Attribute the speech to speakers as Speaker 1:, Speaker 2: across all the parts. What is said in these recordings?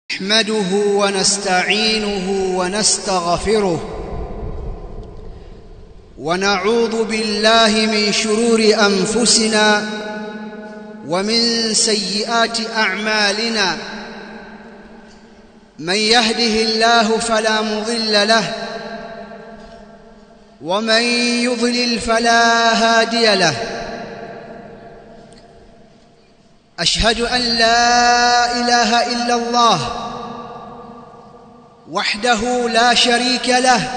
Speaker 1: نحمده ونستعينه ونستغفره ونعوذ بالله من شرور انفسنا ومن سيئات اعمالنا من يهده الله فلا مضل له ومن يضلل فلا هادي له اشهد ان لا اله الا الله وحده لا شريك له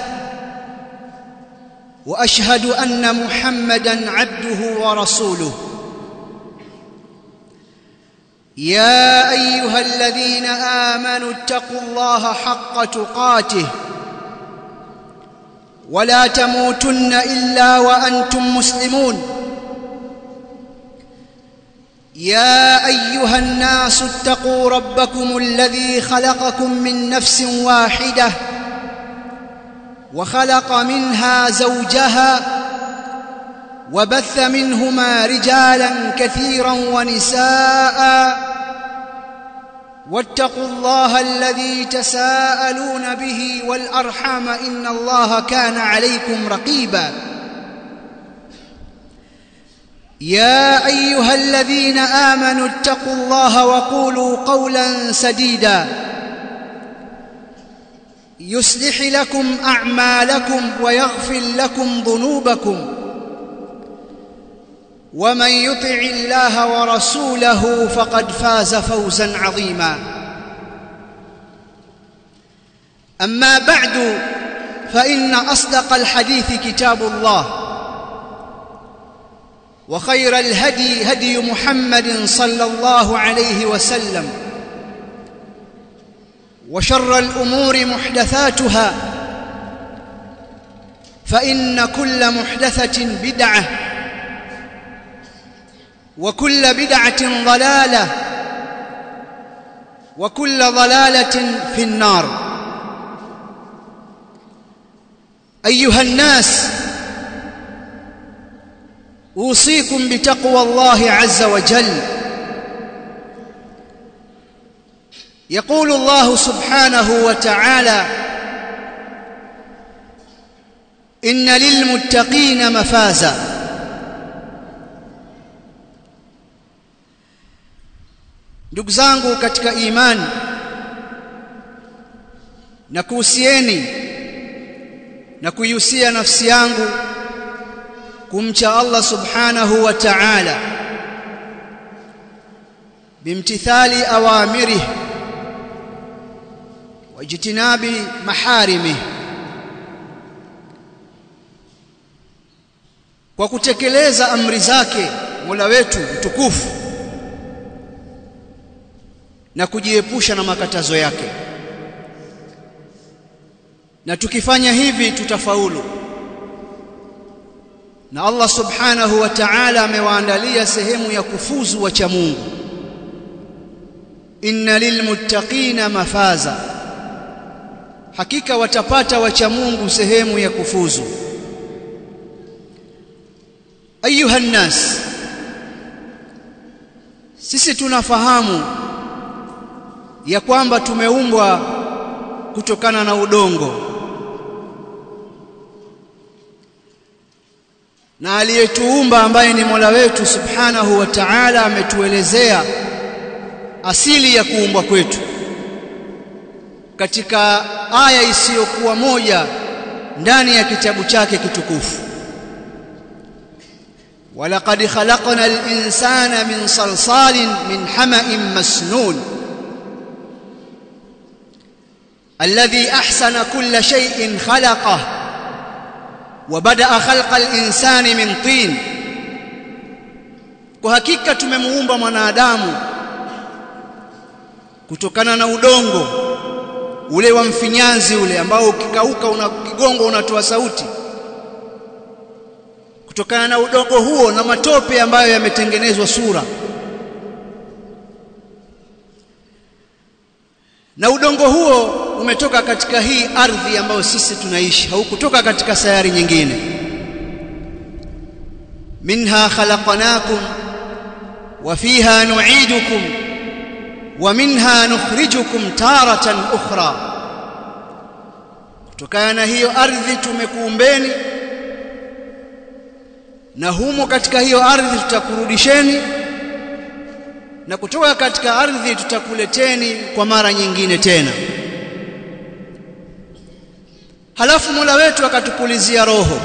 Speaker 1: واشهد ان محمدا عبده ورسوله يا ايها الذين امنوا اتقوا الله حق تقاته ولا تموتن الا وانتم مسلمون يا ايها الناس اتقوا ربكم الذي خلقكم من نفس واحده وخلق منها زوجها وبث منهما رجالا كثيرا ونساء واتقوا الله الذي تساءلون به والارحام ان الله كان عليكم رقيبا يا ايها الذين امنوا اتقوا الله وقولوا قولا سديدا يصلح لكم اعمالكم ويغفر لكم ذنوبكم ومن يطع الله ورسوله فقد فاز فوزا عظيما اما بعد فان اصدق الحديث كتاب الله وخير الهدي هدي محمد صلى الله عليه وسلم وشر الامور محدثاتها فان كل محدثه بدعه وكل بدعه ضلاله وكل ضلاله في النار ايها الناس اوصيكم بتقوى الله عز وجل يقول الله سبحانه وتعالى ان للمتقين مفازا ndugu zangu katika imani na kuhusieni na kuihusia nafsi yangu kumcha Allah subhanahu wa ta'ala bimtithali awamirih wajtinabi maharimih kwa kutekeleza amri zake Mola wetu mtukufu na kujiepusha na makatazo yake na tukifanya hivi tutafaulu na Allah subhanahu wa ta'ala amewaandalia sehemu ya kufuzu wacha Mungu inna lilmuttaqina mafaza hakika watapata wacha Mungu sehemu ya kufuzu ayuha nnas sisi tunafahamu ya kwamba tumeumbwa kutokana na udongo na aliyetuumba ambaye ni Mola wetu Subhanahu wa Ta'ala ametuelezea asili ya kuumbwa kwetu katika aya isiyokuwa moja ndani ya kitabu chake kitukufu walaqad khalaqna al-insana min salsalin min hama'in masnun alladhi ahsana kulla shay'in khalaqahu وبدا خلق الانسان من طين kwa hakika tumemuumba mwanadamu kutokana na udongo ule wa mfinyanzi ule ambao ukikauka una kigongo unatoa sauti kutokana na udongo huo na matope ambayo yametengenezwa sura na udongo huo umetoka katika hii ardhi ambayo sisi tunaishi haukutoka katika sayari nyingine minha khalaqnakum wa fiha nu'idukum wa minha nukhrijukum taratan ukhra kutokana na hiyo ardhi tumekuumbeni na humo katika hiyo ardhi tutakurudisheni na kutoka katika ardhi tutakuleteni kwa mara nyingine tena halafu Mola wetu akatupulizia roho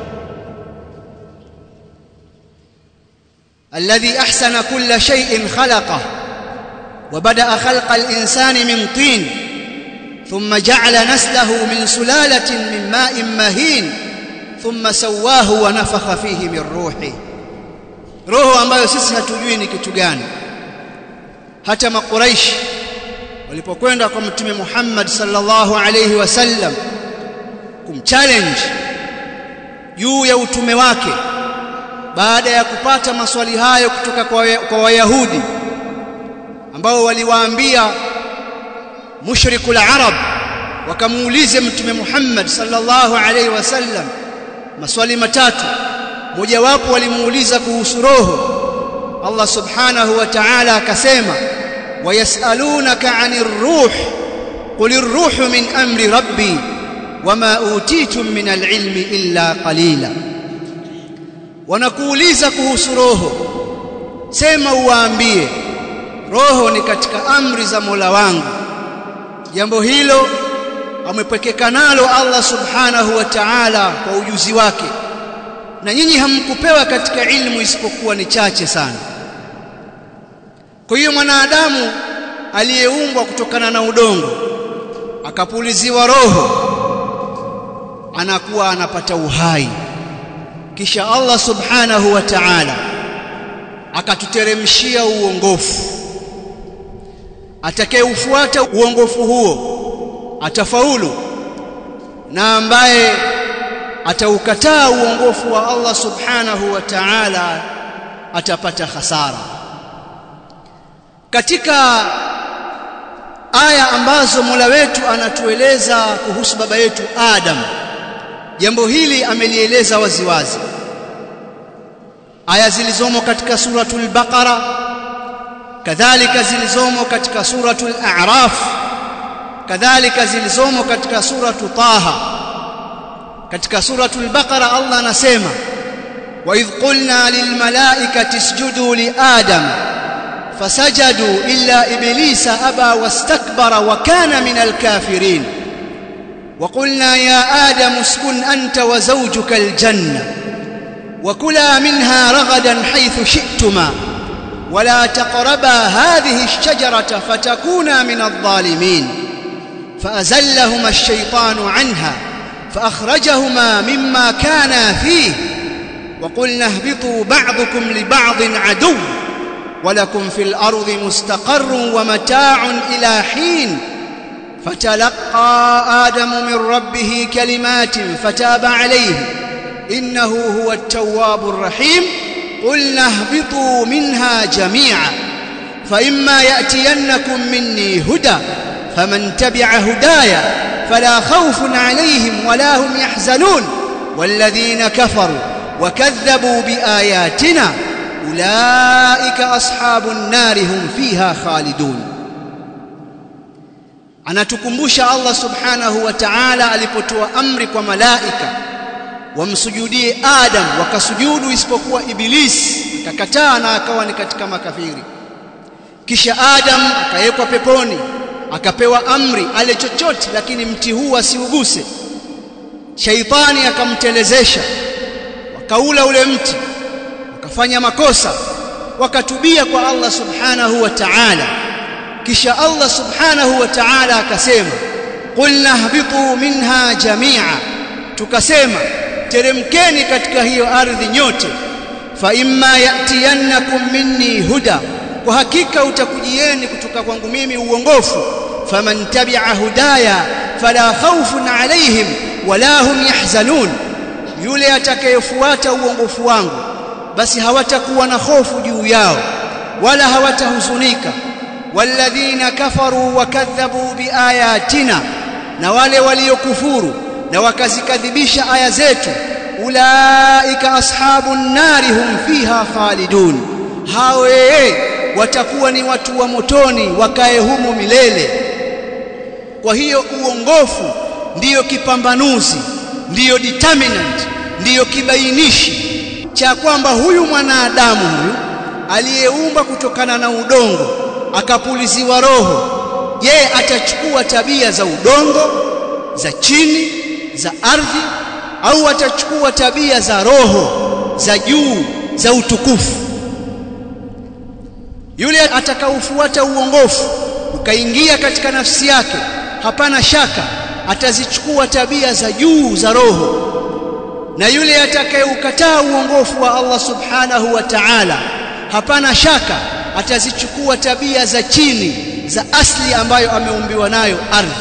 Speaker 1: alladhi ahsana kulla shay'in khalaqa wa bada'a khalqa al-insani min tin thumma ja'ala naslahu min sulalatin min ma'in mahin thumma sawwahu wa nafakha fihi min ruhi roho ambayo sisi hatujui ni kitu gani hata makuraishi walipokwenda kwa mtume Muhammad sallallahu alayhi wasallam kumchallenge juu ya utume wake baada ya kupata maswali hayo kutoka kwa, kwa Wayahudi ambao waliwaambia mushrikul arab wakamuulize mtume Muhammad sallallahu alaihi wasallam maswali matatu mojawapo walimuuliza kuhusu roho Allah subhanahu wa ta'ala akasema wayasalunaka 'anir ruh qulir ruhu min amri rabbi wama utitum min alilmi illa qalila wanakuuliza kuhusu roho sema uwaambie roho ni katika amri za Mola wangu jambo hilo amepwekeka nalo Allah subhanahu wa ta'ala kwa ujuzi wake na nyinyi hamkupewa katika ilmu isipokuwa ni chache sana kwa hiyo mwanadamu aliyeumbwa kutokana na udongo akapuliziwa roho anakuwa anapata uhai kisha Allah subhanahu wa ta'ala akatuteremshia uongofu atakayeufuata uongofu huo atafaulu na ambaye ataukataa uongofu wa Allah subhanahu wa ta'ala atapata hasara katika aya ambazo Mola wetu anatueleza kuhusu baba yetu Adam jambo hili amelieleza waziwazi aya zilizomo katika suratul baqara kadhalika zilizomo katika suratul a'raf kadhalika zilizomo katika suratu taha katika suratul baqara Allah anasema wa idh qulna lil malaikati isjudu li adam fasajadu illa iblisa aba wastakbara wa kana minal kafirin وقلنا يا آدم اسكن أنت وزوجك الجنة وكلا منها رغدا حيث شئتما ولا تقربا هذه الشجرة فتكونا من الظالمين فأزلهما الشيطان عنها فأخرجهما مما كانا فيه وقلنا اهبطوا بعضكم لبعض عدو ولكم في الأرض مستقر ومتاع إلى حين فتلقى آدم من ربه كلمات فتاب عليه إنه هو التواب الرحيم قلنا اهبطوا منها جميعا فإما يأتينكم مني هدى فمن تبع هدايا فلا خوف عليهم ولا هم يحزنون والذين كفروا وكذبوا بآياتنا أولئك أصحاب النار هم فيها خالدون anatukumbusha Allah subhanahu wa ta'ala alipotoa amri kwa malaika wamsujudie Adam wakasujudu isipokuwa Ibilisi akakataa na akawa ni katika makafiri kisha Adam akawekwa peponi akapewa amri ale chochote lakini mti huu asiuguse shaitani akamtelezesha wakaula ule mti wakafanya makosa wakatubia kwa Allah subhanahu wa ta'ala kisha Allah subhanahu wa ta'ala akasema qulna hbitu minha jami'a tukasema teremkeni katika hiyo ardhi nyote fa imma yatiyannakum minni huda kwa hakika utakujieni kutoka kwangu mimi uongofu faman tabi'a hudaya fala khawfun alaihim wala hum yahzanun yule atakayefuata uongofu wangu basi hawatakuwa na hofu juu yao wala hawatahuzunika walladhina kafaru wakadhabu biayatina na wale waliokufuru na wakazikadhibisha aya zetu ulaika ashabun nari hum fiha khalidun hawe watakuwa ni watu wa motoni wakae humo milele kwa hiyo uongofu ndiyo kipambanuzi ndiyo determinant ndiyo kibainishi cha kwamba huyu mwanadamu huyu aliyeumba kutokana na udongo akapuliziwa roho je atachukua tabia za udongo za chini za ardhi au atachukua tabia za roho za juu za utukufu yule atakaofuata uongofu ukaingia katika nafsi yake hapana shaka atazichukua tabia za juu za roho na yule atakayeukataa uongofu wa Allah subhanahu wa ta'ala hapana shaka atazichukua tabia za chini za asli ambayo ameumbiwa nayo ardhi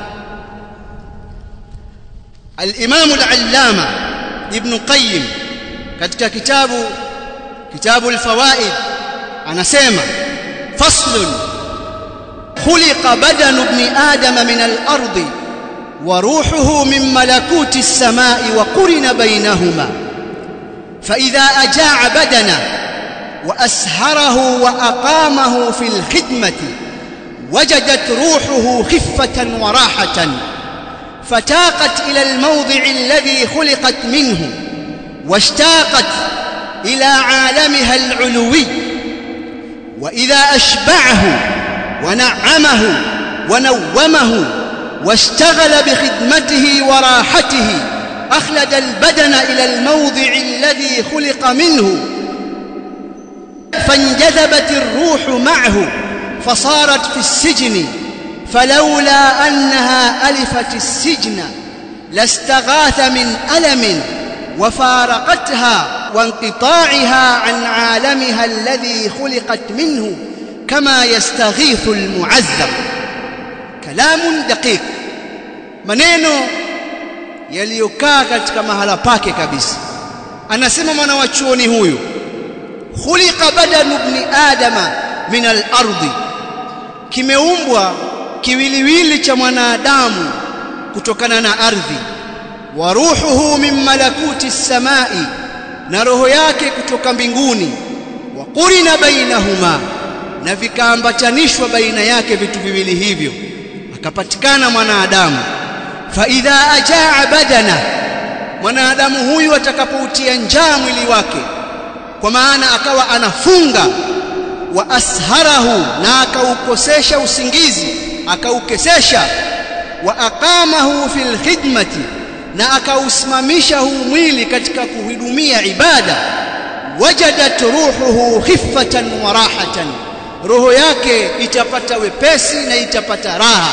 Speaker 1: al-Imam al-Allama Ibn Qayyim katika kitabu kitabu al-Fawaid anasema faslun khuliqa badanu ibn adam min al-ardi وروحه من ملكوت السماء وقرن بينهما فإذا أجاع بدنه وأسهره وأقامه في الخدمة وجدت روحه خفة وراحة فتاقت إلى الموضع الذي خلقت منه واشتاقت إلى عالمها العلوي وإذا أشبعه ونعمه ونومه واشتغل بخدمته وراحته أخلد البدن إلى الموضع الذي خلق منه فانجذبت الروح معه فصارت في السجن فلولا أنها ألفت السجن لاستغاث من ألم وفارقتها وانقطاعها عن عالمها الذي خلقت منه كما يستغيث المعذب كلام دقيق maneno yaliyokaa katika mahala pake kabisa anasema mwana wa chuoni huyu khuliqa badanu ibn adama min al-ardi kimeumbwa kiwiliwili cha mwanadamu kutokana na ardhi wa ruhuhu min malakuti samai na roho yake kutoka mbinguni wa qurina bainahuma na vikaambatanishwa baina yake vitu viwili hivyo akapatikana mwanadamu fa idha ajaa badana mwanadamu huyu atakapoutia njaa mwili wake kwa maana akawa anafunga wa asharahu na akaukosesha usingizi akaukesesha wa aqamahu fil khidmati na akausimamisha huu mwili katika kuhudumia ibada wajadat ruhuhu khiffatan wa rahatan roho yake itapata wepesi na itapata raha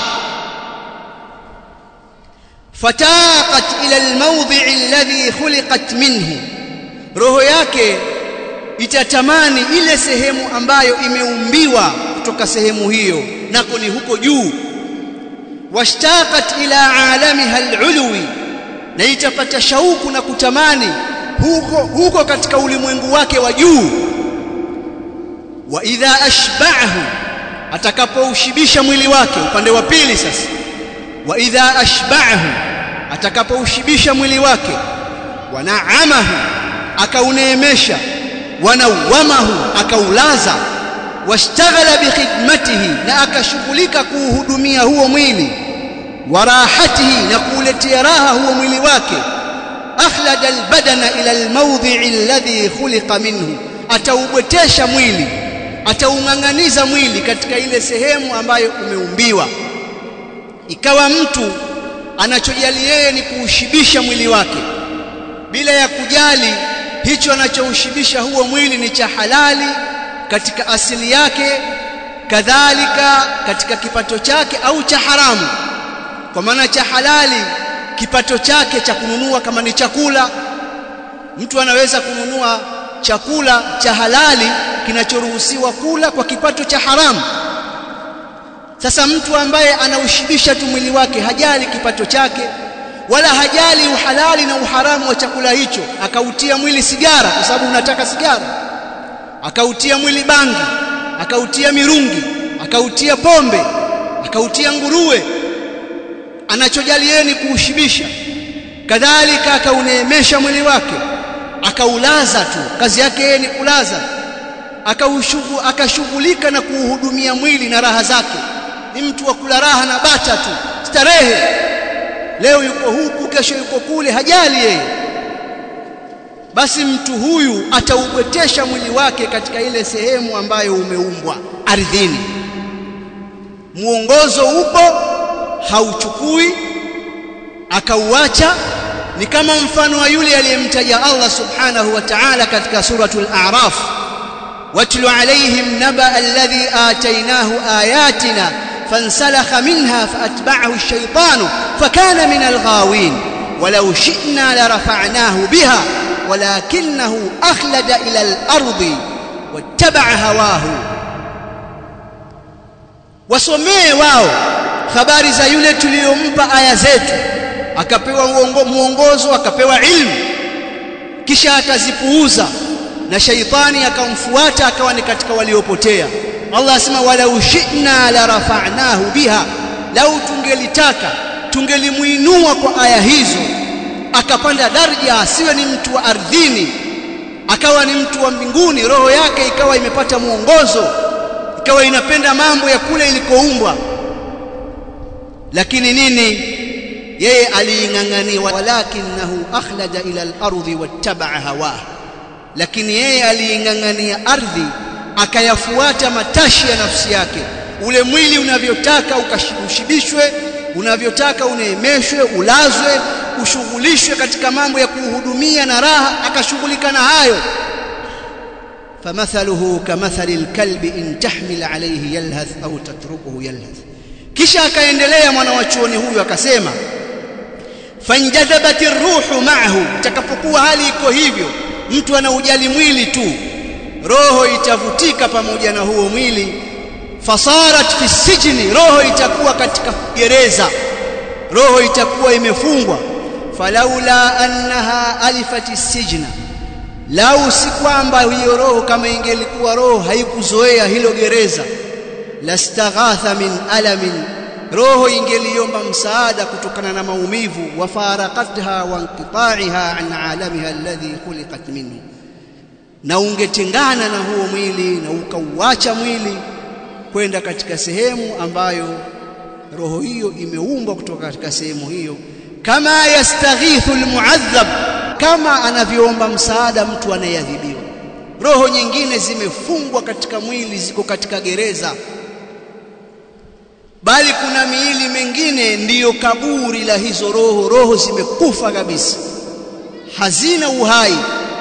Speaker 1: fataqat ila almawdhi alladhi khuliqat minhu roho yake itatamani ile sehemu ambayo imeumbiwa kutoka sehemu hiyo nako ni huko juu washtaqat ila alamiha alulwi na itapata shauku na kutamani huko huko katika ulimwengu wake wa juu wa idha ashba'ahu atakapoushibisha mwili wake upande wa pili sasa wa idha ashba'ahu atakapoushibisha mwili wake wa na'amahu akauneemesha wanawamahu akaulaza washtaghala bikhidmatihi na akashughulika kuuhudumia huo mwili warahatihi na kuuletea raha huo mwili wake akhlada albadana ila almawdhi'i alladhi khuliqa minhu ataubwetesha mwili ataung'ang'aniza mwili katika ile sehemu ambayo umeumbiwa ikawa mtu anachojali yeye ni kuushibisha mwili wake bila ya kujali hicho anachoushibisha huo mwili ni cha halali katika asili yake kadhalika katika kipato chake au cha haramu kwa maana cha halali kipato chake cha kununua kama ni chakula mtu anaweza kununua chakula cha halali kinachoruhusiwa kula kwa kipato cha haramu sasa mtu ambaye anaushibisha tu mwili wake hajali kipato chake wala hajali uhalali na uharamu wa chakula hicho akautia mwili sigara kwa sababu unataka sigara akautia mwili bangi akautia mirungi akautia pombe akautia nguruwe anachojali yeye ni kuushibisha kadhalika akauneemesha mwili wake akaulaza tu kazi yake yeye ni kulaza akashughulika na kuuhudumia mwili na raha zake ni mtu wa kula raha na bata tu starehe leo yuko huku kesho yuko kule hajali yeye basi mtu huyu ataubwetesha mwili wake katika ile sehemu ambayo umeumbwa ardhini muongozo upo hauchukui akauacha ni kama mfano wa yule aliyemtaja Allah subhanahu wa ta'ala katika suratul a'raf watlu alaihim naba alladhi atainahu ayatina fansalakha minha faatba'ahu ash-shaytanu fakana min al-ghawin walau shi'na larafa'nahu biha ولكنه أخلد إلى الأرض واتبع هواه wasomee wao habari za yule tuliyompa aya zetu akapewa muongozo akapewa ilmu kisha akazipuuza na shaitani akamfuata akawa ni katika waliopotea Allah asema walau shi'na la rafa'nahu biha lau tungelitaka tungelimuinua kwa aya hizo akapanda daraja asiwe ni mtu wa ardhini akawa ni mtu wa mbinguni roho yake ikawa imepata mwongozo ikawa inapenda mambo ya kule ilikoumbwa lakini nini yeye aliing'ang'ania walakinahu akhlada ila al-ardhi wattabaa hawah lakini yeye aliing'ang'ania ardhi akayafuata matashi ya nafsi yake ule mwili unavyotaka ukashibishwe unavyotaka uneemeshwe ulazwe ushughulishwe katika mambo ya kuhudumia na raha akashughulika na hayo famathaluhu kamathali alkalbi in tahmil alayhi yalhath au tatrukuhu yalhath kisha akaendelea mwana wa chuoni huyu akasema fanjadhabat ruhu ma'ahu itakapokuwa hali iko hivyo mtu anaujali mwili tu roho itavutika pamoja na huo mwili fasarat fi sijni roho itakuwa katika gereza roho itakuwa imefungwa falaula annaha alifati sijna lau si kwamba hiyo roho kama ingelikuwa roho haikuzoea hilo gereza lastaghatha min alamin roho ingeliomba msaada kutokana na maumivu wa farakatha wa inqita'iha an alamiha alladhi khuliqat minhu na ungetengana na huo mwili na ukauacha mwili kwenda katika sehemu ambayo roho hiyo imeumbwa kutoka katika sehemu hiyo kama yastaghithu almu'adhab kama anavyoomba msaada mtu anayeadhibiwa roho nyingine zimefungwa katika mwili ziko katika gereza bali kuna miili mengine ndiyo kaburi la hizo roho roho zimekufa kabisa hazina uhai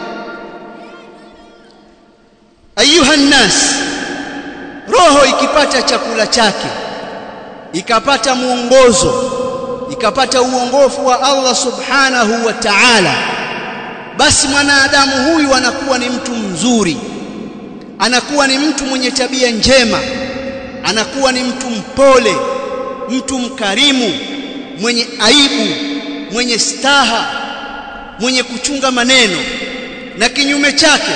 Speaker 1: ayuha nnas roho ikipata chakula chake ikapata mwongozo ikapata uongofu wa Allah subhanahu wa ta'ala basi mwanadamu huyu anakuwa ni mtu mzuri anakuwa ni mtu mwenye tabia njema anakuwa ni mtu mpole mtu mkarimu mwenye aibu mwenye staha mwenye kuchunga maneno na kinyume chake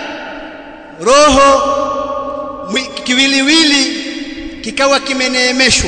Speaker 1: roho kiwiliwili kikawa kimeneemeshwa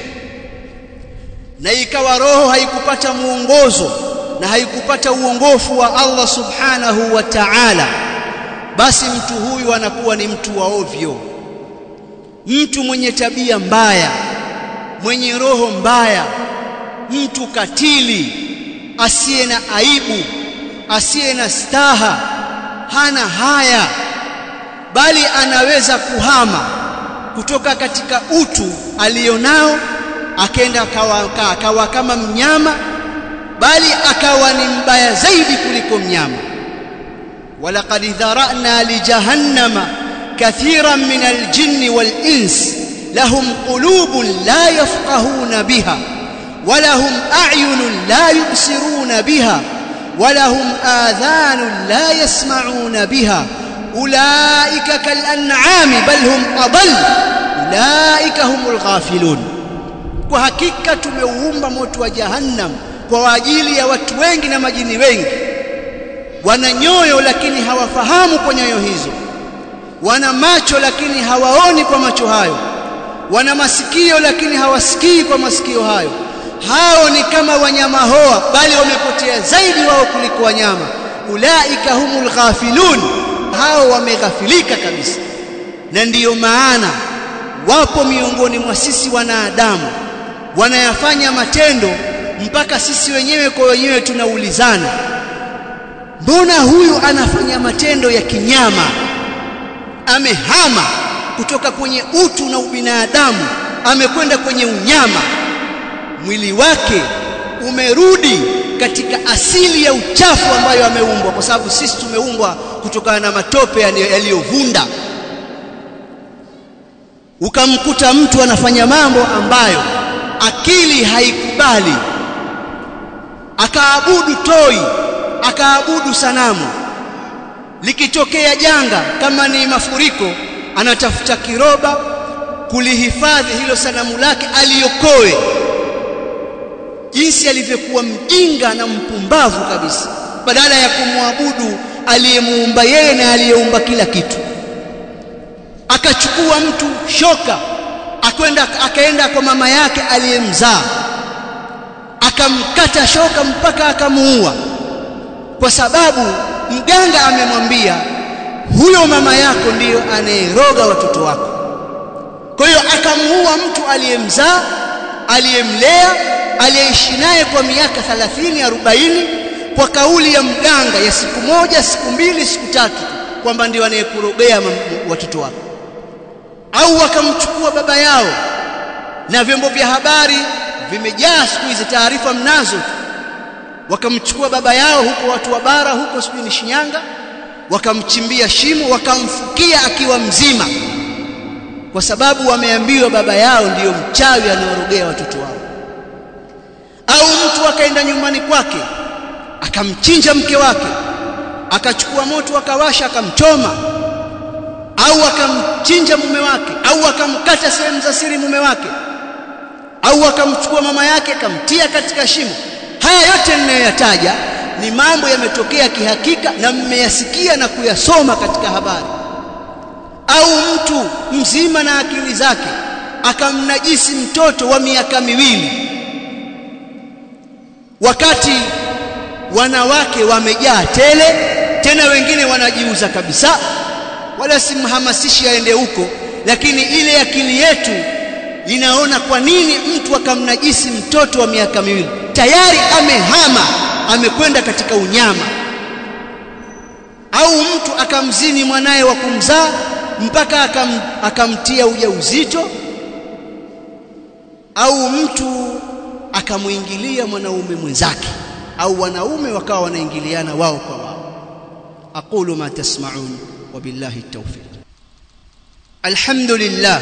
Speaker 1: na ikawa roho haikupata muongozo na haikupata uongofu wa Allah subhanahu wa ta'ala basi mtu huyu anakuwa ni mtu wa ovyo mtu mwenye tabia mbaya mwenye roho mbaya mtu katili asiye na aibu asiye na staha hana haya bali anaweza kuhama kutoka katika utu alionao akenda akawa, akawa kama mnyama bali akawa ni mbaya zaidi kuliko mnyama walaqad dharana lijahannama kathiran min aljinni walins lahum qulubun la yafqahuna biha ولهم أعين لا يبصرون بها ولهم آذان لا يسمعون بها أولئك كالأنعام بل هم أضل أولئك هم الغافلون kwa hakika tumeuumba moto wa jahannam kwa ajili ya watu wengi na majini wengi wana nyoyo lakini hawafahamu kwa nyoyo hizo wana macho lakini hawaoni kwa macho hayo wana masikio lakini hawasikii kwa masikio hayo hao ni kama wanyama hoa bali wamepotea zaidi wao kuliko wanyama ulaika humul ghafilun hao wameghafilika kabisa na ndiyo maana wapo miongoni mwa sisi wanadamu wanayafanya matendo mpaka sisi wenyewe kwa wenyewe tunaulizana mbona huyu anafanya matendo ya kinyama amehama kutoka kwenye utu na ubinadamu amekwenda kwenye unyama mwili wake umerudi katika asili ya uchafu ambayo ameumbwa kwa sababu sisi tumeumbwa kutokana na matope yaliyovunda ukamkuta mtu anafanya mambo ambayo akili haikubali akaabudu toi akaabudu sanamu likitokea janga kama ni mafuriko anatafuta kiroba kulihifadhi hilo sanamu lake aliokoe jinsi alivyokuwa mjinga na mpumbavu kabisa badala ya kumwabudu aliyemuumba yeye na aliyeumba kila kitu akachukua mtu shoka akwenda akaenda kwa mama yake aliyemzaa akamkata shoka mpaka akamuua kwa sababu mganga amemwambia huyo mama yako ndiyo anayeroga watoto wako kwa hiyo akamuua mtu aliyemzaa aliyemlea aliyeishi naye kwa miaka 30 40 kwa kauli ya mganga ya siku moja siku mbili siku tatu kwamba ndio anayekurogea watoto wako au wakamchukua baba yao na vyombo vya habari vimejaa siku hizi taarifa mnazo wakamchukua baba yao huko watu wa bara huko sijui ni Shinyanga wakamchimbia shimo wakamfukia akiwa mzima kwa sababu wameambiwa baba yao ndiyo mchawi anaorogea watoto wao au mtu akaenda nyumbani kwake akamchinja mke wake akachukua moto akawasha akamchoma au akamchinja mume wake au akamkata sehemu za siri mume wake au akamchukua mama yake akamtia katika shimo haya yote ninayoyataja ni mambo yametokea kihakika na mmeyasikia na kuyasoma katika habari au mtu mzima na akili zake akamnajisi mtoto wa miaka miwili wakati wanawake wamejaa tele tena wengine wanajiuza kabisa wala simhamasishi aende huko lakini ile akili yetu inaona kwa nini mtu akamnajisi mtoto wa miaka miwili tayari amehama amekwenda katika unyama au mtu akamzini mwanaye wa kumzaa mpaka akam, akamtia ujauzito au mtu akamuingilia mwanaume mwenzake au wanaume wakawa wanaingiliana wao kwa wao aqulu ma tasma'un وبالله التوفيق الحمد لله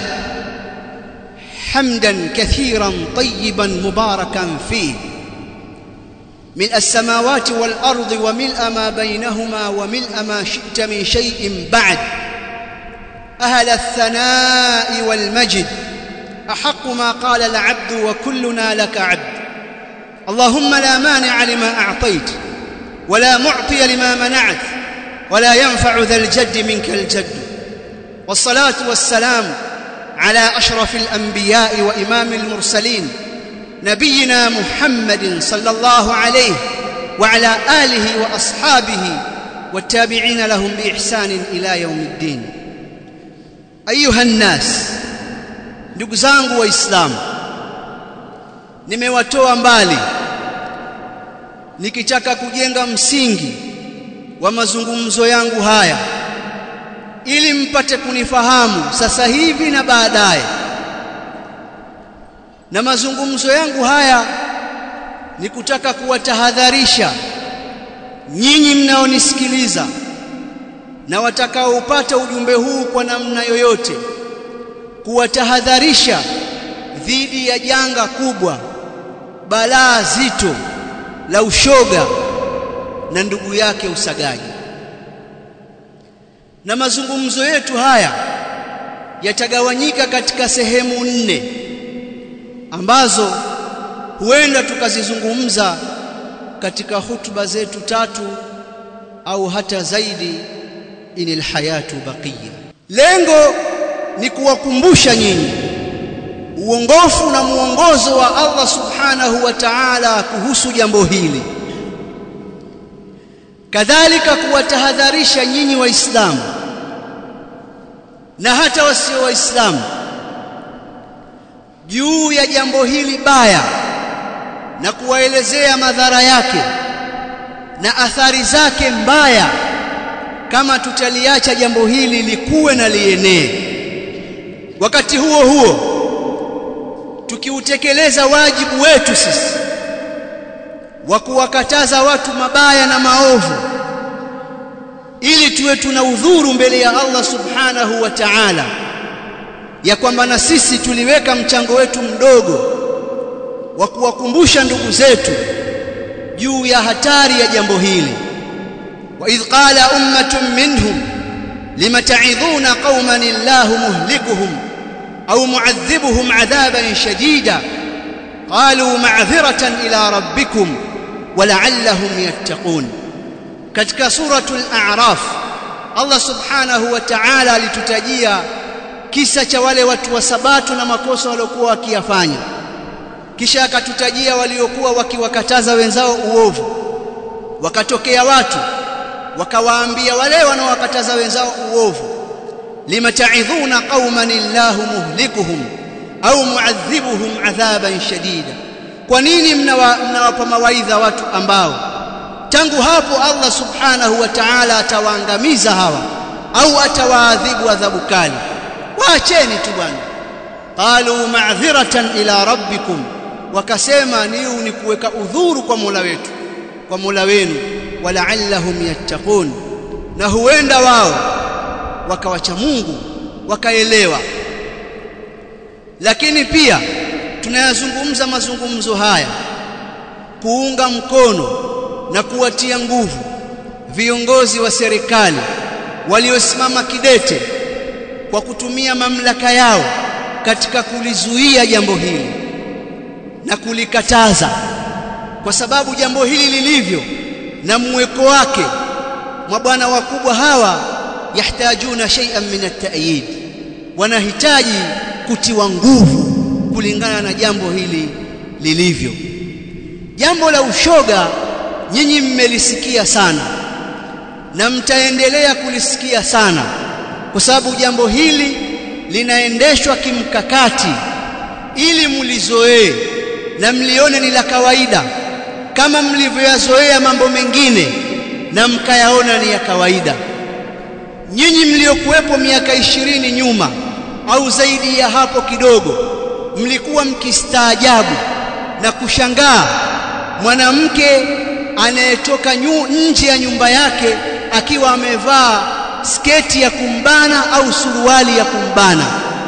Speaker 1: حمدا كثيرا طيبا مباركا فيه ملء السماوات والارض وملء ما بينهما وملء ما شئت من شيء بعد اهل الثناء والمجد احق ما قال العبد وكلنا لك عبد اللهم لا مانع لما اعطيت ولا معطي لما منعت ولا ينفع ذا الجد منك الجد والصلاه والسلام على اشرف الانبياء وامام المرسلين نبينا محمد صلى الله عليه وعلى اله واصحابه والتابعين لهم باحسان الى يوم الدين ايها الناس ndugu zangu waislamu nimewatoa mbali nikitaka kujenga msingi wa mazungumzo yangu haya ili mpate kunifahamu sasa hivi na baadaye na mazungumzo yangu haya ni kutaka kuwatahadharisha nyinyi mnaonisikiliza na watakaopata ujumbe huu kwa namna yoyote kuwatahadharisha dhidi ya janga kubwa balaa zito la ushoga na ndugu yake usagaji na mazungumzo yetu haya yatagawanyika katika sehemu nne ambazo huenda tukazizungumza katika hutuba zetu tatu au hata zaidi inil hayatu baqiya lengo ni kuwakumbusha nyinyi uongofu na muongozo wa Allah subhanahu wa ta'ala kuhusu jambo hili kadhalika kuwatahadharisha nyinyi waislamu na hata wasio waislamu juu ya jambo hili baya na kuwaelezea madhara yake na athari zake mbaya kama tutaliacha jambo hili likuwe na lienee wakati huo huo tukiutekeleza wajibu wetu sisi wa kuwakataza watu mabaya na maovu ili tuwe tuna udhuru mbele ya Allah subhanahu wa ta'ala ya kwamba na sisi tuliweka mchango wetu mdogo wa kuwakumbusha ndugu zetu juu ya hatari ya jambo hili wa idh qala ummatun minhum lima ta'idhuna qauman illahu muhlikuhum au mu'adhibuhum 'adhaban shadida qalu ma'dhiratan ila rabbikum wa la'allahum yattaqun katika suratul a'raf Allah subhanahu wa ta'ala alitutajia kisa cha wale watu wa sabato na makosa waliokuwa wakiyafanya kisha akatutajia waliokuwa wakiwakataza wenzao uovu wakatokea watu wakawaambia wale wanaowakataza wenzao uovu lima ta'idhuna qauman illahu muhlikuhum au mu'adhibuhum adhaban shadida kwa nini mnawapa mna mawaidha watu ambao tangu hapo Allah subhanahu wa ta'ala atawaangamiza hawa au atawaadhibu adhabu kali waacheni tu bwana qalu ma'dhiratan ila rabbikum wakasema niu ni kuweka udhuru kwa Mola wetu kwa Mola wenu wala'allahum yattaqun na huenda wao wakawacha Mungu wakaelewa lakini pia tunayazungumza mazungumzo haya kuunga mkono na kuwatia nguvu viongozi wa serikali waliosimama kidete kwa kutumia mamlaka yao katika kulizuia jambo hili na kulikataza kwa sababu jambo hili lilivyo na mweko wake mwa bwana wakubwa hawa yahtajuna shay'an min at-ta'yid wanahitaji kutiwa nguvu kulingana na jambo hili lilivyo jambo la ushoga nyinyi mmelisikia sana na mtaendelea kulisikia sana kwa sababu jambo hili linaendeshwa kimkakati ili mlizoee na mlione ni la kawaida kama mlivyoyazoea mambo mengine na mkayaona ni ya kawaida nyinyi mliokuwepo miaka ishirini nyuma au zaidi ya hapo kidogo mlikuwa mkistaajabu na kushangaa mwanamke anayetoka nje ya nyumba yake akiwa amevaa sketi ya kumbana au suruali ya kumbana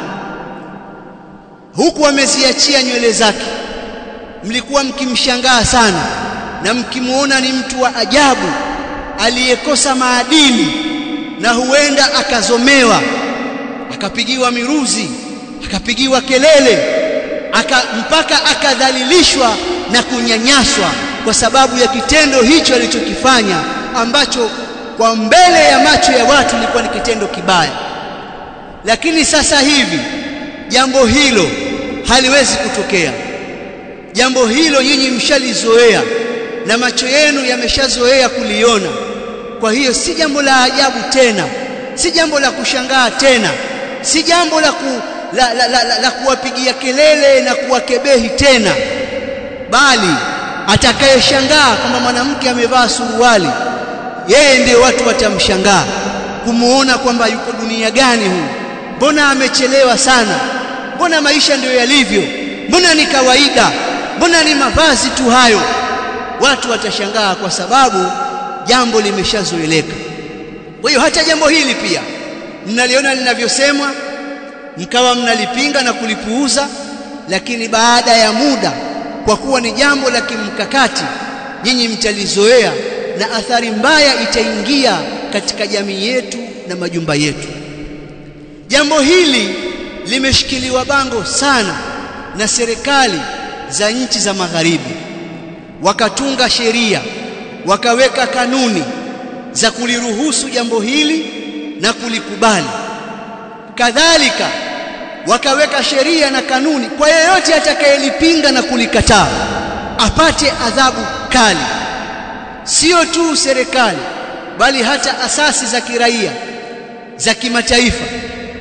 Speaker 1: huku ameziachia nywele zake mlikuwa mkimshangaa sana na mkimuona ni mtu wa ajabu aliyekosa maadili na huenda akazomewa akapigiwa miruzi akapigiwa kelele aka, mpaka akadhalilishwa na kunyanyaswa kwa sababu ya kitendo hicho alichokifanya ambacho kwa mbele ya macho ya watu ilikuwa ni kitendo kibaya lakini sasa hivi jambo hilo haliwezi kutokea jambo hilo nyinyi mshalizoea na macho yenu yameshazoea kuliona kwa hiyo si jambo la ajabu tena si jambo la kushangaa tena si jambo la, ku, la, la, la, la, la kuwapigia kelele na kuwakebehi tena bali atakayeshangaa kwamba mwanamke amevaa suruali yeye ndiyo watu watamshangaa kumuona kwamba yuko dunia gani huyu mbona amechelewa sana mbona maisha ndiyo yalivyo mbona ni kawaida mbona ni mavazi tu hayo watu watashangaa kwa sababu jambo limeshazoeleka kwa hiyo hata jambo hili pia mnaliona linavyosemwa mkawa mnalipinga na kulipuuza lakini baada ya muda kwa kuwa ni jambo la kimkakati nyinyi mtalizoea na athari mbaya itaingia katika jamii yetu na majumba yetu jambo hili limeshikiliwa bango sana na serikali za nchi za magharibi wakatunga sheria wakaweka kanuni za kuliruhusu jambo hili na kulikubali kadhalika wakaweka sheria na kanuni kwa yeyote atakayelipinga na kulikataa apate adhabu kali sio tu serikali bali hata asasi za kiraia za kimataifa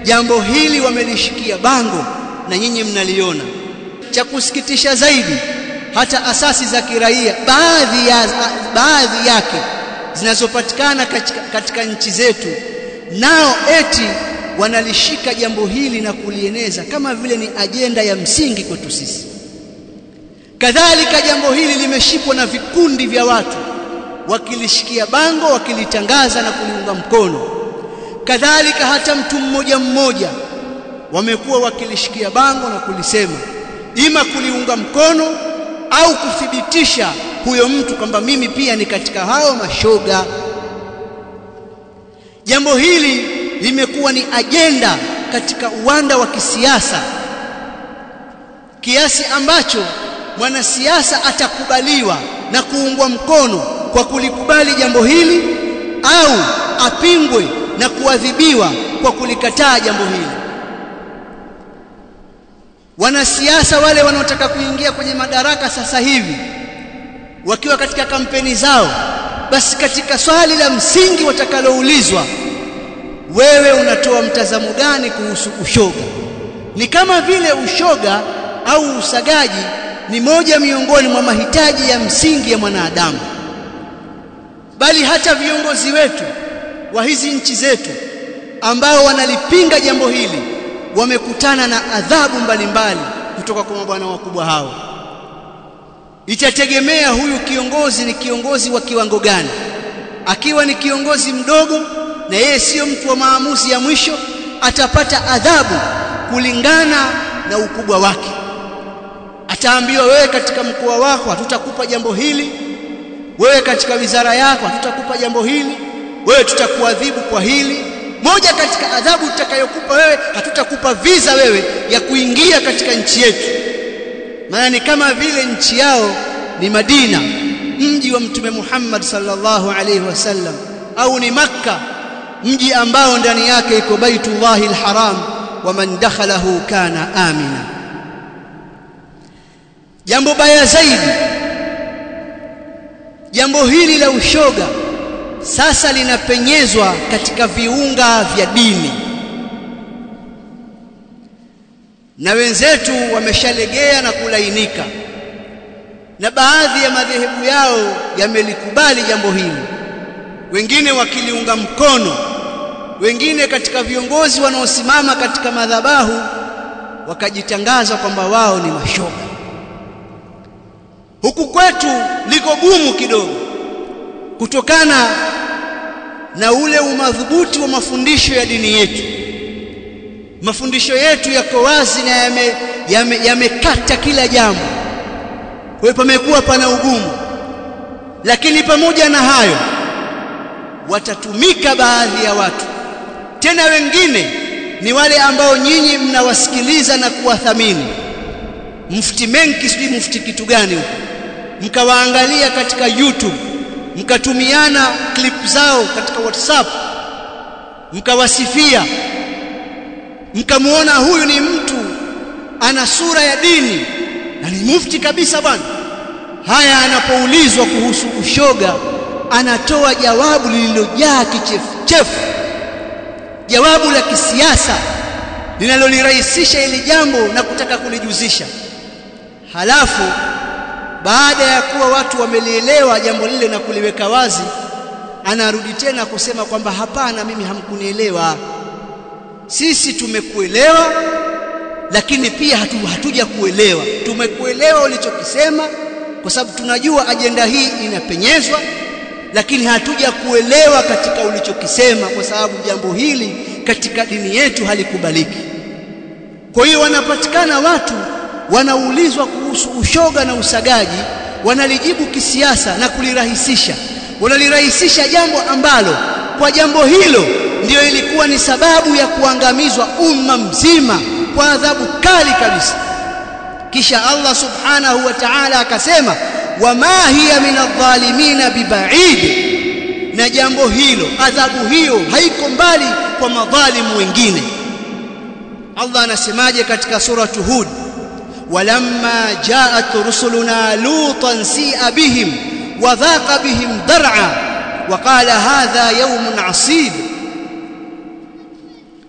Speaker 1: jambo hili wamelishikia bango na nyinyi mnaliona cha kusikitisha zaidi hata asasi za kiraia baadhi ya baadhi yake zinazopatikana katika, katika nchi zetu nao eti wanalishika jambo hili na kulieneza kama vile ni ajenda ya msingi kwetu sisi kadhalika jambo hili limeshikwa na vikundi vya watu wakilishikia bango wakilitangaza na kuliunga mkono kadhalika hata mtu mmoja mmoja wamekuwa wakilishikia bango na kulisema ima kuliunga mkono au kuthibitisha huyo mtu kwamba mimi pia ni katika hao mashoga jambo hili limekuwa ni ajenda katika uwanda wa kisiasa kiasi ambacho mwanasiasa atakubaliwa na kuungwa mkono kwa kulikubali jambo hili au apingwe na kuadhibiwa kwa kulikataa jambo hili wanasiasa wale wanaotaka kuingia kwenye madaraka sasa hivi wakiwa katika kampeni zao basi katika swali la msingi watakaloulizwa wewe unatoa mtazamo gani kuhusu ushoga ni kama vile ushoga au usagaji ni moja miongoni mwa mahitaji ya msingi ya mwanadamu bali hata viongozi wetu wa hizi nchi zetu ambao wanalipinga jambo hili wamekutana na adhabu mbalimbali kutoka kwa mabwana wakubwa hao itategemea huyu kiongozi ni kiongozi wa kiwango gani akiwa ni kiongozi mdogo na yeye sio mtu wa maamuzi ya mwisho atapata adhabu kulingana na ukubwa wake ataambiwa wewe katika mkoa wako hatutakupa jambo hili wewe katika wizara yako hatutakupa jambo hili wewe tutakuadhibu kwa hili moja katika adhabu tutakayokupa wewe hatutakupa visa wewe ya kuingia katika nchi yetu maana ni kama vile nchi yao ni Madina mji wa mtume Muhammad sallallahu alaihi wasallam au ni Makka mji ambao ndani yake iko Baitullahi alharam wa man dakhalahu kana amina jambo baya zaidi jambo hili la ushoga sasa linapenyezwa katika viunga vya dini na wenzetu wameshalegea na kulainika na baadhi ya madhehebu yao yamelikubali jambo hili wengine wakiliunga mkono wengine katika viongozi wanaosimama katika madhabahu wakajitangaza kwamba wao ni mashoga huku kwetu liko gumu kidogo kutokana na ule umadhubuti wa mafundisho ya dini yetu mafundisho yetu yako wazi na yamekata yame, yame kila jambo kwa hiyo pamekuwa pana ugumu lakini pamoja na hayo watatumika baadhi ya watu tena wengine ni wale ambao nyinyi mnawasikiliza na kuwathamini mufti menki sijui mufti kitu gani huko mkawaangalia katika YouTube mkatumiana clip zao katika WhatsApp mkawasifia mkamuona huyu ni mtu ana sura ya dini na ni mufti kabisa bwana haya anapoulizwa kuhusu ushoga anatoa jawabu lililojaa kichefuchefu jawabu la kisiasa linalolirahisisha ili jambo na kutaka kulijuzisha halafu baada ya kuwa watu wamelielewa jambo lile na kuliweka wazi anarudi tena kusema kwamba hapana mimi hamkunielewa sisi tumekuelewa lakini pia hatu, hatuja kuelewa tumekuelewa ulichokisema kwa sababu tunajua ajenda hii inapenyezwa lakini hatuja kuelewa katika ulichokisema kwa sababu jambo hili katika dini yetu halikubaliki kwa hiyo wanapatikana watu wanaulizwa kuhusu ushoga na usagaji wanalijibu kisiasa na kulirahisisha wanalirahisisha jambo ambalo kwa jambo hilo ndiyo ilikuwa ni sababu ya kuangamizwa umma mzima kwa adhabu kali kabisa kisha Allah subhanahu wa ta'ala akasema wama hiya min adh-dhalimina bibaid na jambo hilo adhabu hiyo haiko mbali kwa madhalimu wengine Allah anasemaje katika suratu Hud walamma jaat rusuluna lutan si'a bihim wa dhaqa bihim dar'a wa qala hadha yawmun 'asib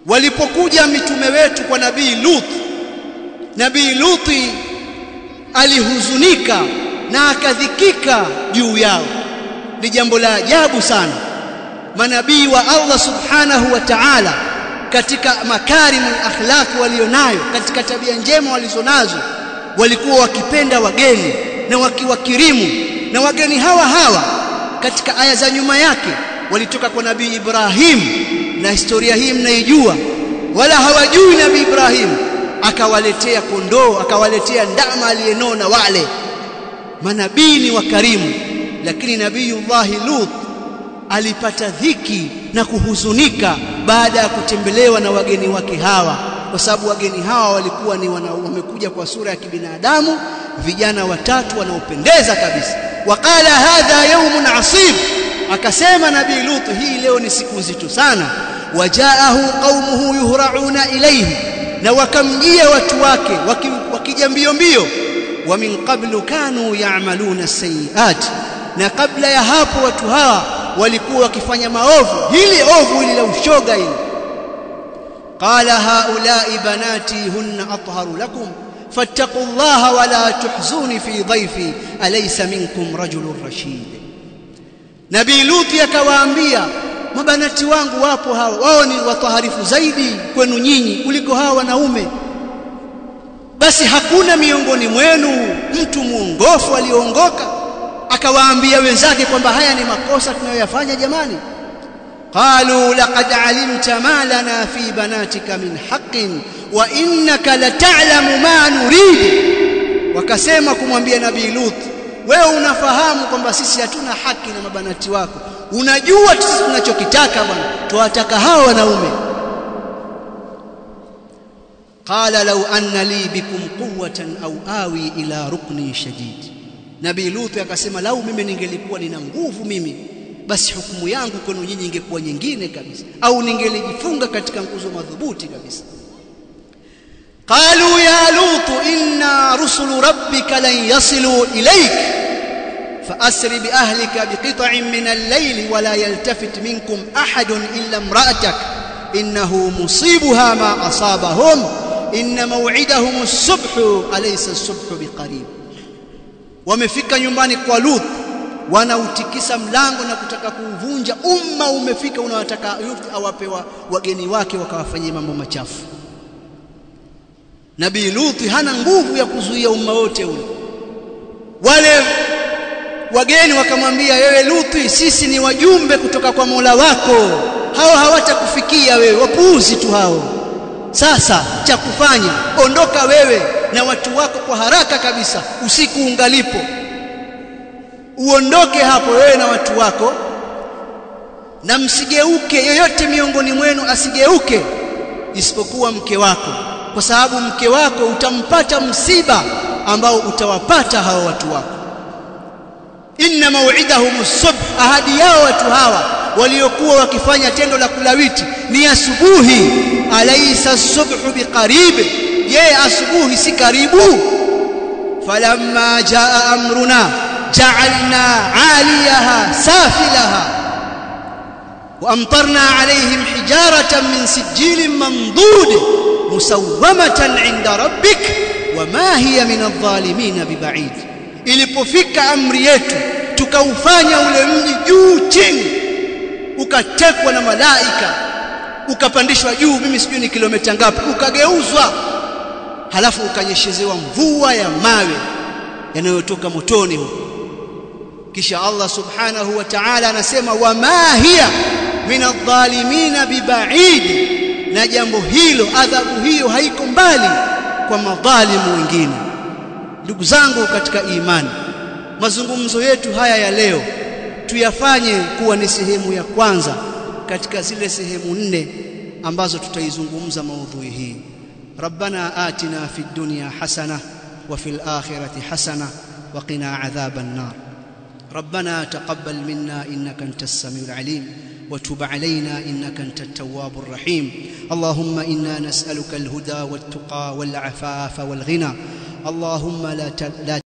Speaker 1: walipokuja mitume wetu kwa nabii Lut nabii Luti alihuzunika na akadhikika juu yao ni jambo la ajabu sana manabii wa Allah subhanahu wa ta'ala katika makarimu akhlaq walionayo katika tabia njema walizonazo walikuwa wakipenda wageni na wakiwakirimu na wageni hawa hawa katika aya za nyuma yake walitoka kwa nabii Ibrahim na historia hii mnaijua wala hawajui nabii Ibrahim akawaletea kondoo akawaletea ndama aliyenona wale manabii ni wakarimu lakini nabiyullah Lut alipata dhiki na kuhuzunika baada ya kutembelewa na wageni wake hawa kwa sababu wageni hawa walikuwa ni wamekuja kwa sura ya kibinadamu vijana watatu wanaopendeza kabisa waqala hadha yawmun asib akasema nabii Lut hii leo ni siku nzito sana wajaahu qaumuhu yuhrauna ilayhi na wakamjia watu wake wakija mbio mbio wa min qablu kanu ya'maluna sayiat na kabla ya hapo watu hawa walikuwa wakifanya maovu hili ovu hili la ushoga hili qala haula'i banati hunna atharu lakum fattaqullaha wala tuhzuni fi dhayfi alaysa minkum rajulun rashid nabii luti akawaambia mabanati wangu wapo hawa wao ni wataharifu zaidi kwenu nyinyi kuliko hawa wanaume basi hakuna miongoni mwenu mtu muongofu aliongoka akawaambia wenzake kwamba haya ni makosa tunayoyafanya jamani qalu laqad alimta ma lana fi banatika min haqqin wa innaka lata'lamu ma nurid wakasema kumwambia nabii lut wewe unafahamu kwamba sisi hatuna haki na mabanati wako unajua sisi tunachokitaka bwana tuwataka hawa wanaume qala law anna li bikum quwwatan aw awi ila ruknin shadid nabii lut akasema lau mimi ningelikuwa nina nguvu mimi basi hukumu yangu kwenu nyinyi ingekuwa nyingine kabisa au ningelijifunga katika nguzo madhubuti kabisa qalu ya lut inna rusulu rabbika lan yasilu ilayk فأسر بأهلك بقطع من الليل ولا يلتفت منكم أحد إلا امرأتك إنه مصيبها ما أصابهم إن موعدهم الصبح أليس الصبح بقريب wamefika nyumbani kwa Lut wanautikisa mlango na kutaka kuuvunja umma umefika unawataka Lut awapewa wageni wake wakawafanyia mambo machafu Nabii Lut hana nguvu ya kuzuia umma wote ule wale wageni wakamwambia wewe Luthi sisi ni wajumbe kutoka kwa Mola wako hao hawatakufikia wewe wapuuzi tu hao sasa cha kufanya ondoka wewe na watu wako kwa haraka kabisa usiku ungalipo uondoke hapo wewe na watu wako na msigeuke yoyote miongoni mwenu asigeuke isipokuwa mke wako kwa sababu mke wako utampata msiba ambao utawapata hao watu wako inna maw'idahum as-subh ahadi yao watu hawa waliokuwa wakifanya tendo la kulawiti ni asubuhi alaysa as-subhu biqarib je asubuhi si karibu falamma jaa amruna ja'alna 'aliyaha safilaha وامطرنا عليهم حجاره من سجيل منضود مسومه عند ربك وما هي من الظالمين ببعيد ilipofika amri yetu tukaufanya ule mji juu chini ukatekwa na malaika ukapandishwa juu mimi sijui ni kilomita ngapi ukageuzwa halafu ukanyeshezewa mvua ya mawe yanayotoka motoni huko kisha Allah subhanahu wa ta'ala anasema wama hiya min adh-dhalimin biba'id na jambo hilo adhabu hiyo haiko mbali kwa madhalimu wengine ndugu zangu katika imani mazungumzo yetu haya ya leo tuyafanye kuwa ni sehemu ya kwanza katika zile sehemu nne ambazo tutaizungumza maudhui hii rabbana atina fid dunya hasana wa fil akhirati hasana wa qina adhaban nar ربنا تقبل منا انك انت السميع العليم وتب علينا انك انت التواب الرحيم اللهم انا نسالك الهدى والتقى والعفاف والغنى اللهم لا لا